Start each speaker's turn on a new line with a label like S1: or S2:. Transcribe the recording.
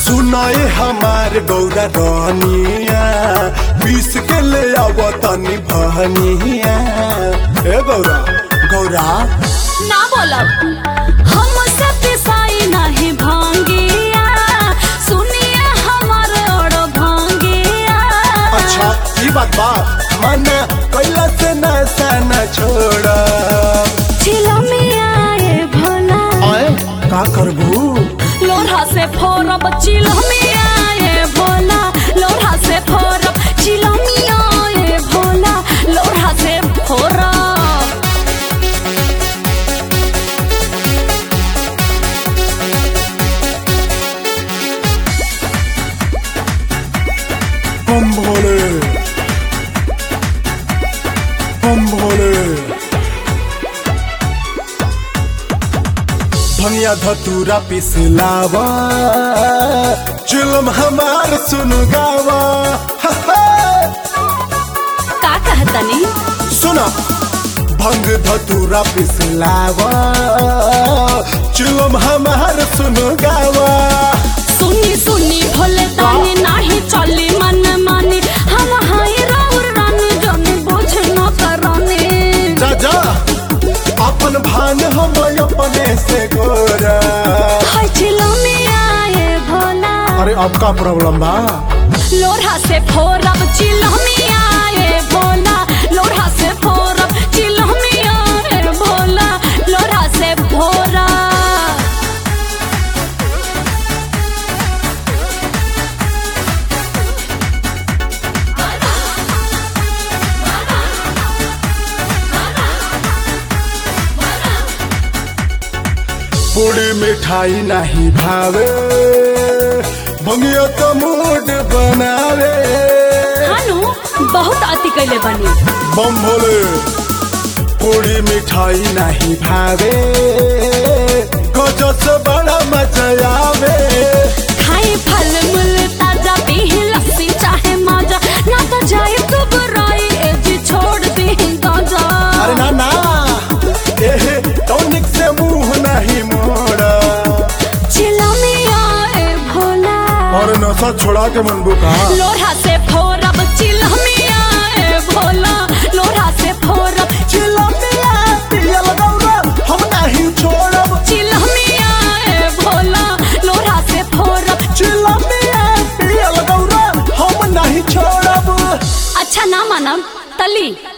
S1: सुनाए हमार गौरा रानिया बीस के ले आव तनी बहनिया ए गौरा गौरा
S2: ना बोलब हम सब पिसाई नहीं भांगिया सुनिए हमार और भांगिया
S1: अच्छा ई बात बा मना कैला से नशा न छोड़ा
S2: चिलमिया ए भोला
S1: आए का करबू
S2: लोढ़ा से फोरब चिलमिया ए भोला लोढ़ा से फोरब चिलमिया ए भोला लोढ़ा से फोरब
S1: हम भोले हम भोले भनिया धतूरा पिसलावा जुलम हमार सुन गावा हा, हा।
S2: का कहतनी
S1: सुना भंग धतूरा पिसलावा जुलम हमार सुन गावा
S2: सुनी सुनी भोले तानी नाही चली मन मानी हम हाय राउर रानी जनी बुझ न करनी
S1: जा जा अपन भान हम अपने से गोरा
S2: हाय चिलमिया ए भोला
S1: अरे अब का प्रॉब्लम बा
S2: लोढ़ा से फोरब चिलमिया ए भोला लोढ़ा से फोरब चिलमिया ए भोला लोढ़ा से फोरब
S1: पूरी मिठाई नहीं भावे भंगिया तो मूड बनावे
S2: हानु बहुत अति कैले बनी
S1: बम भोले पूरी मिठाई नहीं भावे गजो से बड़ा मजा आवे
S2: खाई फल मूल ताजा पी लस्सी चाहे माजा ना तो जाए तो बुराई ए जी छोड़ दी गाजा
S1: अरे ना ना एहे टॉनिक से मुंह नहीं मोड़ा
S2: चिलमिया ए भोला
S1: और नशा छोड़ा के मनबू कहा
S2: लोढ़ा से फोरब चिलमिया ए भोला लोढ़ा से फोरब
S1: चिलमिया पियल गौरा हम नहीं छोड़ब
S2: चिलमिया ए भोला लोढ़ा से फोरब
S1: चिलमिया पियल गौरा हम नहीं छोड़ब
S2: अच्छा ना मानब तली